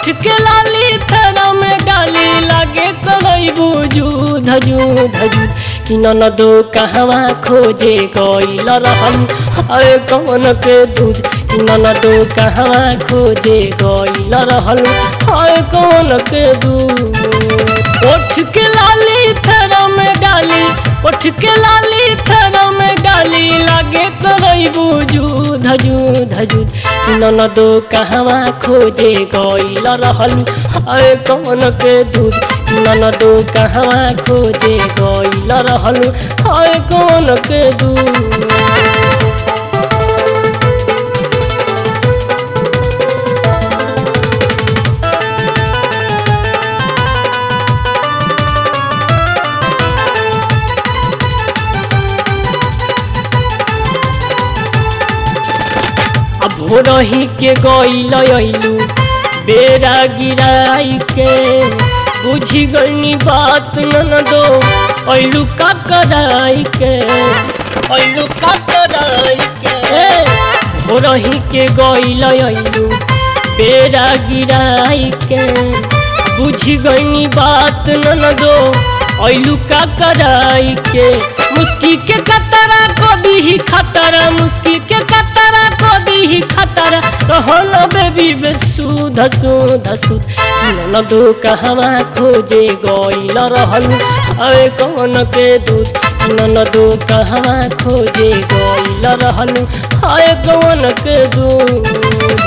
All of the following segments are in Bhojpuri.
उठ के लाली थरा में डाली लागे करैबू जूध जूध जूध कि ननदो कहवा खोजे गइल रहल हाय कवन के दूध कि ननदो कहवा खोजे गइल रहल हाय कवन के दूध उठ के लाली थरा में डाली उठ के लाली थरा में डाली लागे करैबू जूध जूध जूध कि ननदो कहवा खोजे गइल रहल हाय कवन के दूध कि ननदो कहवा खोजे गइल रहल हाय कवन के दूध अब भोरही के गइल अइलू बेरा गिराई के बुझी गईनी बात नन दो अइलू का कराई के अइलू का कराई के भोरही के गइल अइलू बेरा गिराई के बुझी गईनी बात नन दो अइलू का कराई के मुस्की के कतरा को दी खतरा मुस्की के कतरा को दी खतरा रहल बेबी बे सुध सुध सुध नन दो कहवा खोजे गइल रहल अरे कौन के दूध नन दो कहवा खोजे गइल रहल हाय कौन के दूध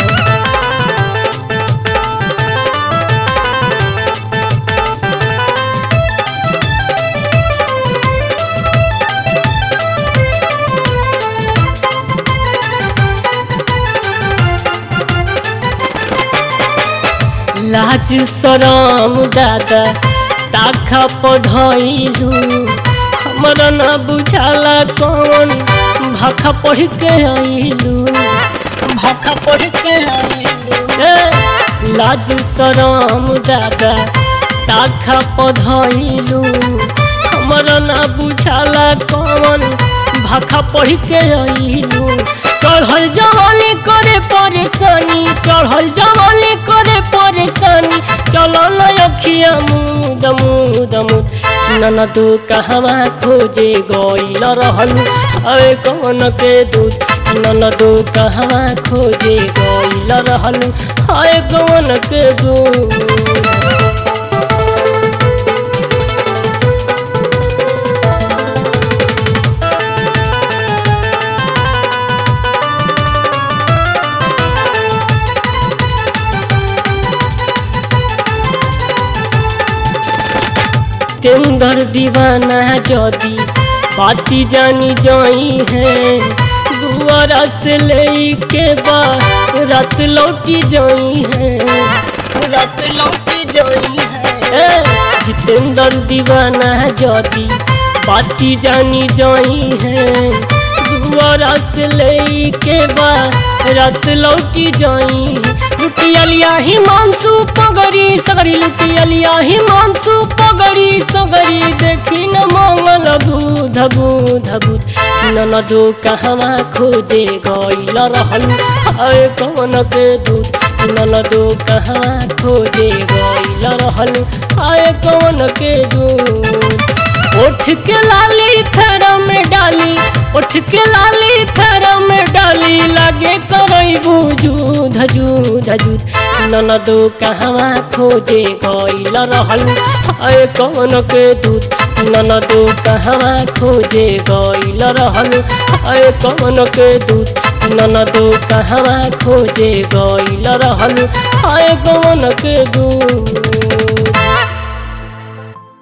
लाज सरम दादा ताखा पढ़ैलू हमरा न बुझाला कौन भाखा पढ़ के आइलू भाखा पढ़ के आइलू ए, लाज सरम दादा ताखा पढ़ैलू हमरा न बुझाला कौन भाखा पढ़ के आइलू चढ़ल जवानी करे परेशानी चढ़ल जवानी करे परेशानी चलो न अखिया मुद मुद मुद ननद कहवा खोजे गइल रहल अरे कौन के दूध ननद कहवा खोजे गइल रहल हाय कौन के दूध तेंदर दीवाना जदी बाती जानी जाई है दुआरा से ले के बा रात लौटी जाई है रात लौटी जाई है जितेंद्र दीवाना जदी बाती जानी जाई है दुआरा से ले के बा रात लौटी जाई लुटियलिया ही मानसू पगड़ी सगरी लुटियलिया ही मानसू पगड़ी सगरी देखी न मंगल दूध बूध बूध ननदो कहवा खोजे गइल रहल हाय कौन के दूध ननदो कहवा खोजे गइल रहल हाय कौन के दूध उठ के लाली थर में डाली उठ के लाली थर में डाली लागे करैबू जूध जूध जूध ननदो कहवा खोजे गइल रहल हाय कौन के दूध ननदो कहवा खोजे गइल रहल हाय कौन के दूध ननदो कहवा खोजे गइल रहल हाय कौन के दूध